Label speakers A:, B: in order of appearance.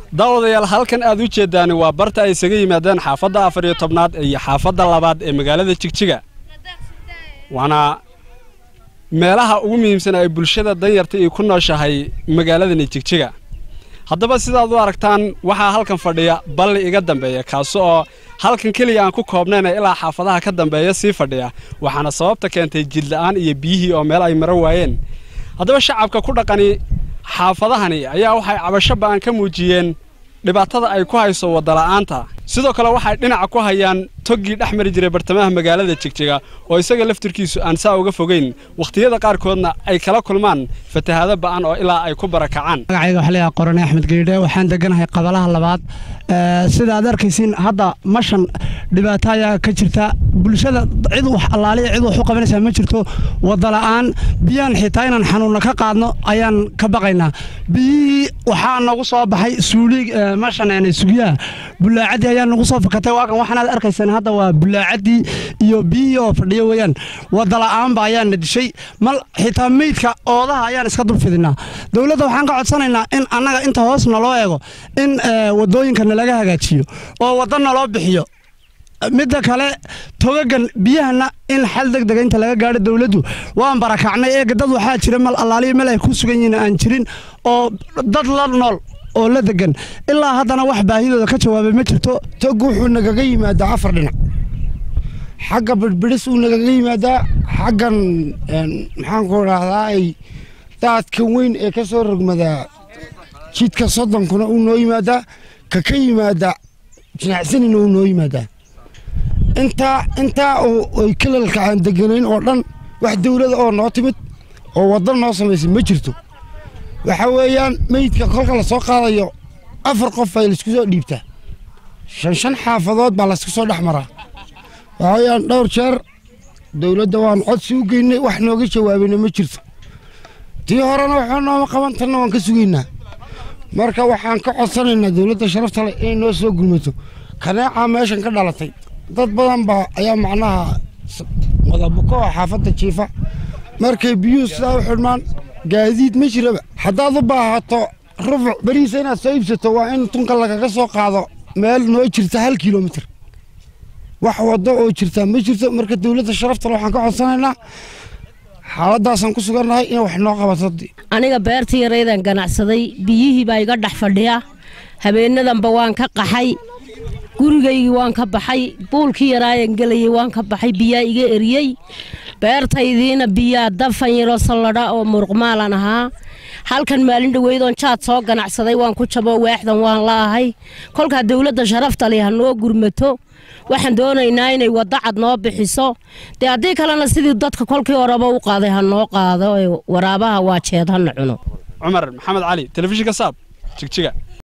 A: daawadayaal halkan aad u jeeddaani waa barta ay isaga yimaadeen xaafadda afar iyo tobnaad iyo xaafadda labaad ee magaalada jigjiga waana meelaha ugu muhiimsan ay bulshada danyarta iyo ku nooshahay magaaladani jigjiga haddaba sidaad u aragtaan waxaa halkan fadhiya balli iga dambeeya kaasi oo halkan keliya aan ku koobnayna ilaa xaafadaha ka dambeeya sii fadhiya waxaana sababta keentay jidla'aan iyo biyihii oo meel ay maro waayeen haddaba shacabka ku dhaqani xaafadahani ayaa waxay cabasho ba'an ka muujiyeen dhibaatada ay ku hayso waddala'aanta sidoo kale waxay dhinaca ku hayaan toggii dhex mari jiray bartamaha magaalada jigjiga oo isaga laftirkiisu aan saa uga fogeyn wakhtiyada qaarkoodna ay kala kulmaan fatahaado ba'an oo ilaa ay ku barakacaan
B: magacayga waxaa leeyahay qorane axmed geydhe waxaan deganahay qabalaha labaad sida aad arkaysiin hadda mashan dhibaato ayaa ka jirta bulshada cid wax allaaliya cid wax u qabanaysaa ma jirto wadala'aan biyaan xitaa inaan xanuunna ka qaadno ayaan ka baqaynaa biyihii waxaa nagu soo baxay suulig mashan sugiyaha bulaacadii ayaa nagu soo fakatay waakan waxaanaad arkaysaan hadda waa bulaacadii iyo biyihii oo fadhiyo weeyaan wadala'aanba ayaana dishay mal xitaa meydka oodaha ayaan iska dulfidinaa dowladda waxaan ka codsanaynaa in annaga inta hoos naloo eego in wadooyinka nalaga hagaajiyo oo wadda naloo bixiyo midda kale togagan biyahana in xal degdega inta laga gaadho dowladdu waan barakacnay eega dad waxaa jira mal allaaliya meel ay ku sugan yihiin aan jirin oo dad la nool oo la degan ilaa haddana wax baahidooda ka jawaabay ma jirto
C: tog wuxuu nagaga yimaadaa afar dhinac xagga birbidhis uu nagaga yimaadaa xaggan maxaanku idhaahdaa ay daadkan weyn ee ka soo rogmadaa jidka soddonkuna uu noo yimaadaa ka ka yimaada jinacsanina uu noo yimaadaa intaa intaa oo ay kalalka aan deganayn oo dhan wax dawlada oo noo timid oo wadda noo samaysay ma jirto waxa weeyaan meydka kolka la soo qaadayo afar qof ay laisku soo dhiibtaa shan shan xaafadood baa laysku soo dhex maraa waxa weeyaan dhowr jeer dowladda waan codsi u geynay wax nooga jawaabayna ma jirto tii horena waxaa nooma qaban tanna waan ka sugaynaa marka waxaan ka codsanaynaa dowladda sharafta leh inay noo soo gulmato kaneecaa meeshan ka dhalatay dad badan baa ayaa macnaha wadabuko oo xaafadda jiifa markay biyuhu sidaa u xidhmaan gaadiid ma jiraba haddaad u baahato rufuc beriisa inaad soo iibsato waa in tunka lagaga soo qaado meel noo jirta hal kilomitir wax waddo oo jirtaa ma jirto marka dowladda sharaftale waxaan ka codsanaynaa xaaladaasaan ku sugannahay in wax noo qabato
D: aniga beertii yaraydan ganacsaday biyihii baa iga dhex fadhiya habeenadanba waan ka qaxay gurigaygii waan ka baxay buulkii yaraayan gelayay waan ka baxay biyaa iga eriyey beertaydiina biyaa dafan yaroo salladha oo muruqmaalan ahaa halkan maalin dhaweydoon jaad soo ganacsaday waan ku jabo waaxdan waan la'ahay kolkaa dowladda sharafta leh ha noo gurmato waxaan doonaynaa inay waddo cad noo bixiso dee haddii kalena sidii dadka kolkii horeba u qaaday ha noo qaado ee waraabaha waa jeed hana cuno
A: cumar maxamed cali telefishinka saab jigjiga